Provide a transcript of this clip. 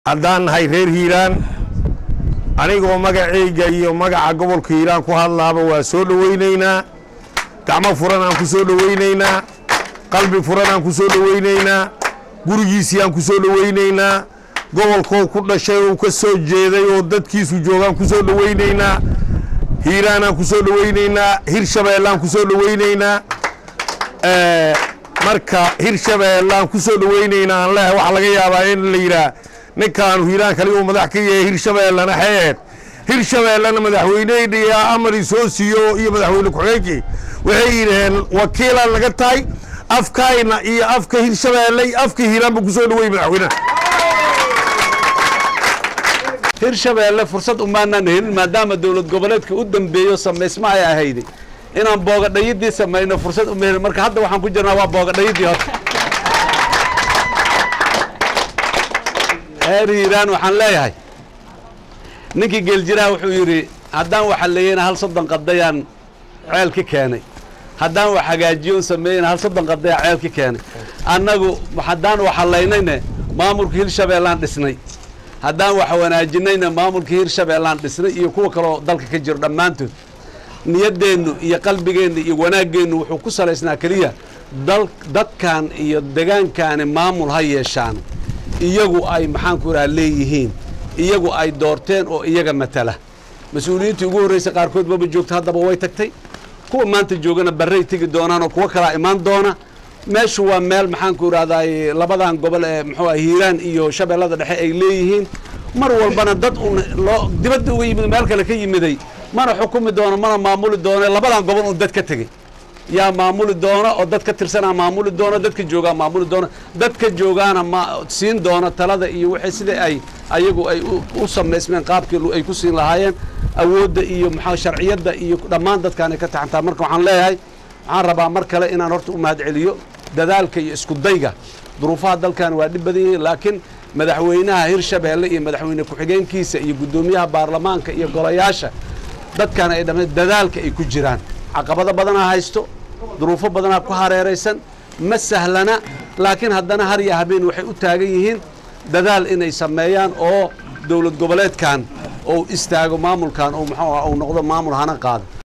haddaan nahay reer hiiraan anigoo magacayga iyo magaca gobolka hiiraan ku hadlaaba waa soo dhowaynaynaa gacmo furan aan ku soo dhowaynaynaa qalbi furan aan ku soo dhowaynaynaa gurigiisii aan ku soo dhowaynaynaa gobolkoo ku dhashay oo ka soo jeeday oo dadkiisu joogaan ku soo dhowaynaynaa hiiraanaan ku soo dhowaynaynaa hirshabeellaan ku soo dhowaynaynaa marka hirshabeellaan ku soo dhowaynaynaa aan leehay waxaa laga yaabaa in la yidhaah ninkaanu hiiraan kali uu madax ka yahay hirshabeellana xeed hirshabeellana madaxweynehii amari soo siiyo iyo madaxweyne ku-xigeenkii waxay yidhaheen wakiilaan naga tahay afkayna iyo afka hirshabeelle iyo afka hiiraanba ku soo dhowey madaxweynaha hirshabeelle fursad umaanaan helin maadaama dowlad goboleedka u dambeeyo samaysma ay ahayday inaan boogadhayidii samayno fursad uma helin marka hadda waxaan ku jirnaa waa boogadhayidii horta reer hiiraan waxaan leeyahay ninkii geeljiraha wuxuu yidhi haddaan waxaleeyeyna hal soddon qadayaan ceel ka keenay haddaan wax hagaajiyoon sameeyeyna hal soddon qadayaan ceel ka keenay annagu haddaan waxalaynayne maamulka hirshabeellaan dhisnay haddaan wax wanaajinayna maamulka hirshabeellaan dhisnay iyo kuwa kaloo dalka ka jiro dhammaantood niyaddeennu iyo qalbigeennu iyo wanaaggeennu wuxuu ku salaysnaa keliya dal dadkan iyo degaankaani maamul ha yeeshaan iyagu ay maxaanku idhaha leeyihiin iyagu ay doorteen oo iyaga matala mas-uuliyiintii ugu horreysay qaarkood maba joogto haddaba way tagtay kuwa maanta joogana barray tegi doonaan oo kuwo kalaa imaan doona meeshu waa meel maxaanku idhahdaay labadan gobol ee muxuu ah hiiraan iyo shabeellada dhexe ay leeyihiin mar walbana dad un loo dibadda uga yimid meel kale ka yimiday mana xukumi doono mana maamuli doono labadan gobol un dad ka tegey yaa maamuli doona oo dad ka tirsanaa maamuli doona dadka joogaa maamuli doona dadka joogaana ma siin doona talada iyo wixii sida ay ayagu ay u samaysmeen qaabkii ay ku siin lahaayeen awoodda iyo maxaa sharciyadda iyo dhammaan dadkaan ay ka taxantaa marka waxaan leeyahay waxaan rabaa mar kale inaan horta u mahad celiyo dadaalka iyo isku dayga duruufaha dalkan waa dhib badan yihiin laakiin madaxweynaha hirshabeelle iyo madaxweyne ku-xigeenkiisa iyo guddoomiyaha baarlamaanka iyo golayaasha dadkan ay dhamma dadaalka ay ku jiraan caqabado badanaa haysto duruufo badanaa ku hareeraysan ma sahlana laakiin haddana har iyo habeen waxay u taagan yihiin dadaal inay sameeyaan oo dowlad goboleedkan ou istaago maamulkan oo muxuu ah uu noqdo maamul hana qaado